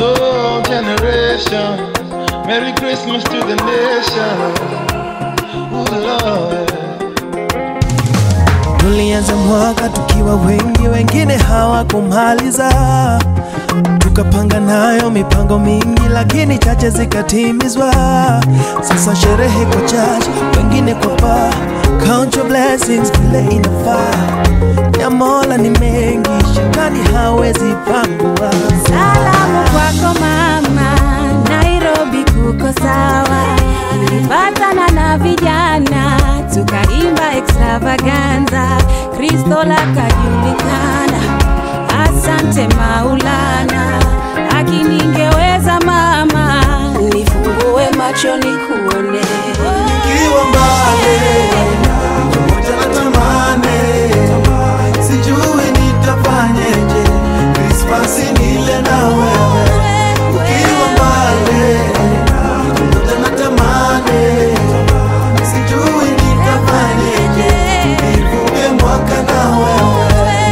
all generations. Merry Christmas to the nation. Ooh, Lord. Tulianza mwaka tukiwa wengi, wengine hawakumaliza. Tukapanga nayo mipango mingi, lakini chache zikatimizwa. Sasa sherehe kwa chache, wengine kwa paa. Count your blessings vile inafaa. Ya Mola ni mengi, shetani hawezi pangua. Salamu kwako mama, Nairobi kuko sawa. Nilipatana na vijana tukaimba extravaganza, Kristo lakajulikana. Asante Maulana, akiningeweza mama, nifungue macho nikuone. Nikiwa mbali pamoja na tamani, sijui nitafanyeje. Krismasi nile na wewe, ukiwa mbali pamoja na tamani, sijui nitafanyeje. Nivuke mwaka na wewe.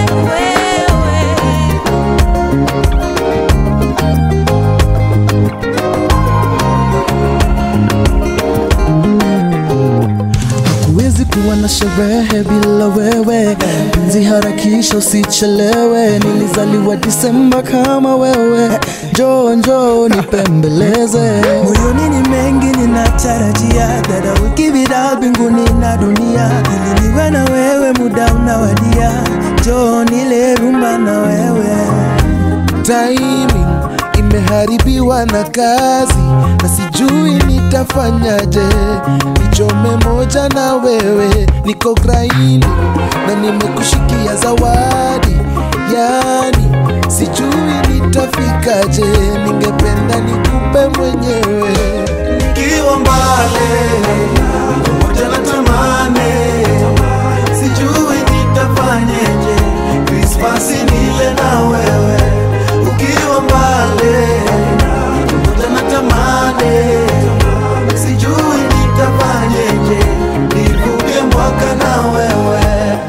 Huwezi kuwa na sherehe bila wewe, penzi harakisha usichelewe. Nilizaliwa Disemba kama wewe, njoo njoo nipembeleze. Moyoni ni mengi ninatarajia, dada wiki bila mbinguni na dunia, ili niwe na wewe, muda unawadia, njoo nile rumba na wewe. timing imeharibiwa na kazi na sijui nitafanyaje nichome moja na wewe niko graini na nimekushikia zawadi yani sijui nitafikaje ningependa nikupe mwenyewe Nikiwa mbali pamoja na tamani, sijui nitafanyeje. Krismasi nile na wewe, ukiwa mbali pamoja na tamani, sijui nitafanyeje. Nivuke mwaka na wewe.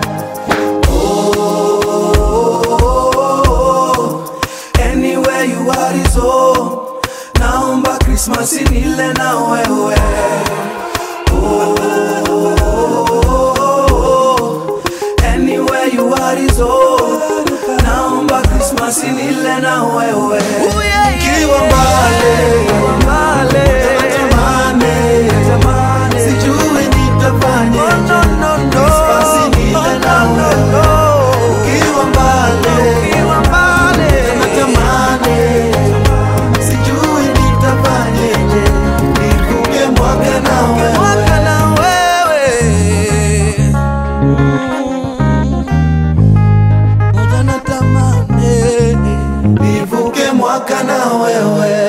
Oh, anywhere you are is home. Naomba Krismasi nile na wewe. Oh, anywhere you are is home. Naomba Krismasi nile na wewe. Ukiwa mbali, natamani, sijui nitafanyeje. Krismasi nile na wewe. Ukiwa mbali, natamani sijui nitafanyeje, nivuke mwaka na wewe. Moja natamani nivuke mwaka na wewe.